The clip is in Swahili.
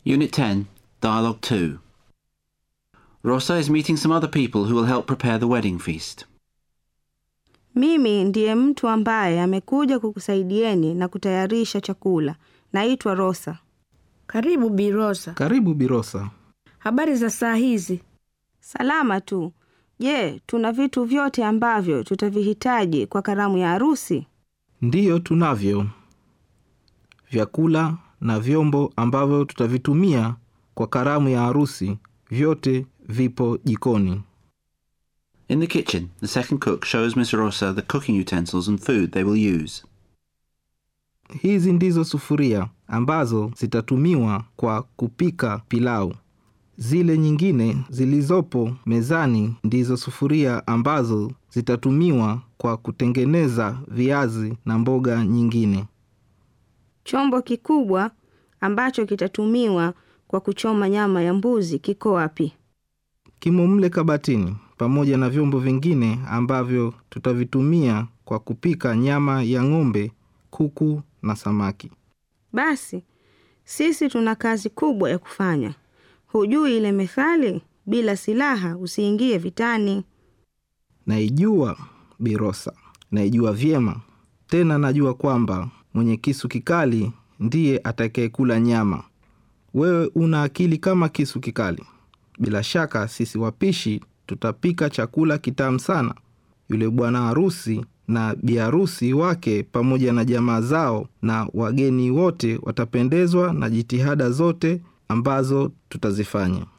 Unit 10, Dialogue 2. Rosa is meeting some other people who will help prepare the wedding feast. Mimi ndiye mtu ambaye amekuja kukusaidieni na kutayarisha chakula. Naitwa Rosa. Karibu Bi Rosa. Karibu Birosa. Habari za saa hizi? Salama tu. Je, tuna vitu vyote ambavyo tutavihitaji kwa karamu ya harusi? Ndiyo, tunavyo vyakula na vyombo ambavyo tutavitumia kwa karamu ya harusi, vyote vipo jikoni. In the kitchen, the second cook shows Miss Rosa the cooking utensils and food they will use. Hizi ndizo sufuria ambazo zitatumiwa kwa kupika pilau. Zile nyingine zilizopo mezani ndizo sufuria ambazo zitatumiwa kwa kutengeneza viazi na mboga nyingine. Chombo kikubwa ambacho kitatumiwa kwa kuchoma nyama ya mbuzi kiko wapi? Kimo mle kabatini pamoja na vyombo vingine ambavyo tutavitumia kwa kupika nyama ya ng'ombe, kuku na samaki. Basi sisi tuna kazi kubwa ya kufanya. Hujui ile methali, bila silaha usiingie vitani? Naijua Birosa, naijua vyema tena. Najua kwamba mwenye kisu kikali ndiye atakayekula nyama. Wewe una akili kama kisu kikali. Bila shaka sisi wapishi tutapika chakula kitamu sana. Yule bwana harusi na biharusi wake pamoja na jamaa zao na wageni wote watapendezwa na jitihada zote ambazo tutazifanya.